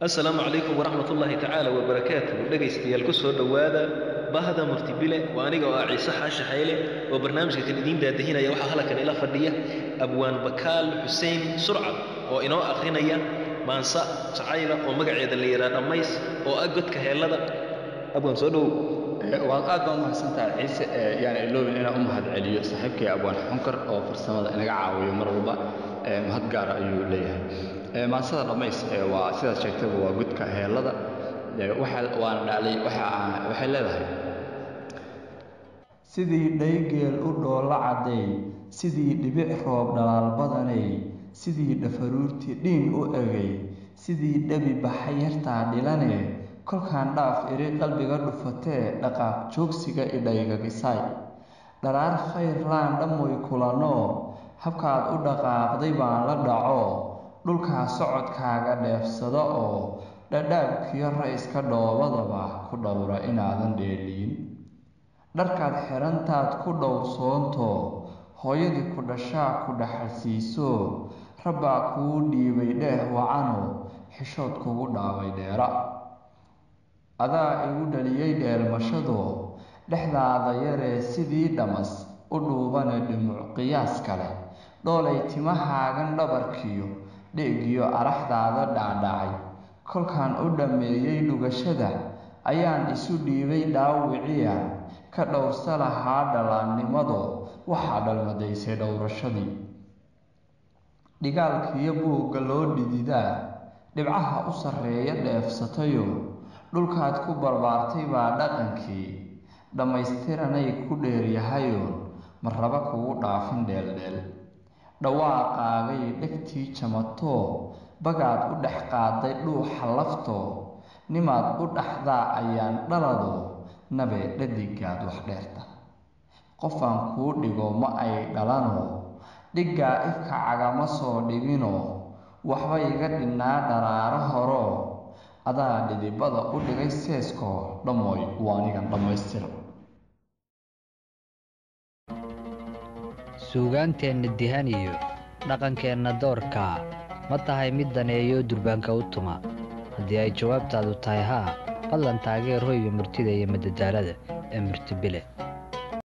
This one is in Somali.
assalaamu calaykum waraxmat ullaahi tacaala wabarakaatuh dhegaystayaal ku soo dhowaada bahda muftibile waa aniga oo ah ciise xaashi xayle oo barnaamijka kan idiin daadahinaya waxaa halkan ila fadhiya abwaan bakaal xuseen surcad oo inoo akhrinaya maansa jacayla oo magaceeda la yidhaha dhammays oo ah godka heellada abwaan soo dhowow waad aad baa umahadsantahay ciise yaan iloobin inaan u mahad celiyo saaxiibkay abwaan xunkar oo farsamada inaga caawiyo mar walba mahad gaara ayuu leeyahay maansada dhammays waa sidaad sheegtayba waa gudka heellada waana dhaalay waxay leedahay sidii dhaygeel u dhoollo cadday sidii dhibic roob dhalaal badanay sidii dhafaruurtii dhiin u egay sidii dhabi baxa yartaa dhilane kolkaan dhaaf iri qalbiga dhufatee dhaqaaq joogsiga idhaygagisaay dharaar khayr laan dhammoy kulanoo habkaad u dhaqaaqday baan la dhaco dhulkaa socodkaaga dheefsado oo dhadhaabkiyo ra-iska dhoobadaba ku dhowra inaadan dheeliin dharkaad xirantaad ku dhowrsoonto hooyadii ku dhashaa ku dhaxalsiiso rabbaa kuu dhiibay dheeh wacano xishood kugu dhaabay dheera adaa igu dhaliyey dheelmashado dhexdaada yaree sidii dhamas u dhuubane dhimuc qiyaas kale dhoolay timahaagan dhabarkiyo dheegiyo araxdaada dhaadhacay kolkaan u dhammeeyey dhugashada ayaan isu dhiibay dhaawiciya ka dhowrsa lahaa dhalaannimado waxaa dhalmadaysay dhowrashadii dhigaalkiyo buugga loo dhididaa dhibcaha u sarreeya dheefsatayo dhulkaad ku barbaartay baa dhaqankii dhammaystiranay ku dheeryahayoon marraba kugu dhaafin dheeldheel dhawaaqaagay dhegtii jamatoo bagaad u dhex qaaday dhuuxa laftoo nimaad u dhaxdaa ayaan dhalado nabee dhadigaad wax dheerta qofaan kuu dhigo ma ay dhalanoo dhiggaa ifka cagama soo dhiginoo waxba iga dhinnaa dharaaro horoo adaa dhidibada u dhigay seeskoo dhammooy waa anigan dhammaystira suugaanteenna dihan iyo dhaqankeenna doorkaa ma tahay mid daneeyo durbaanka u tuma haddii ay jawaabtaadu tahay haa fadlan taageer hoyga murtida iyo madadaalada ee murtibile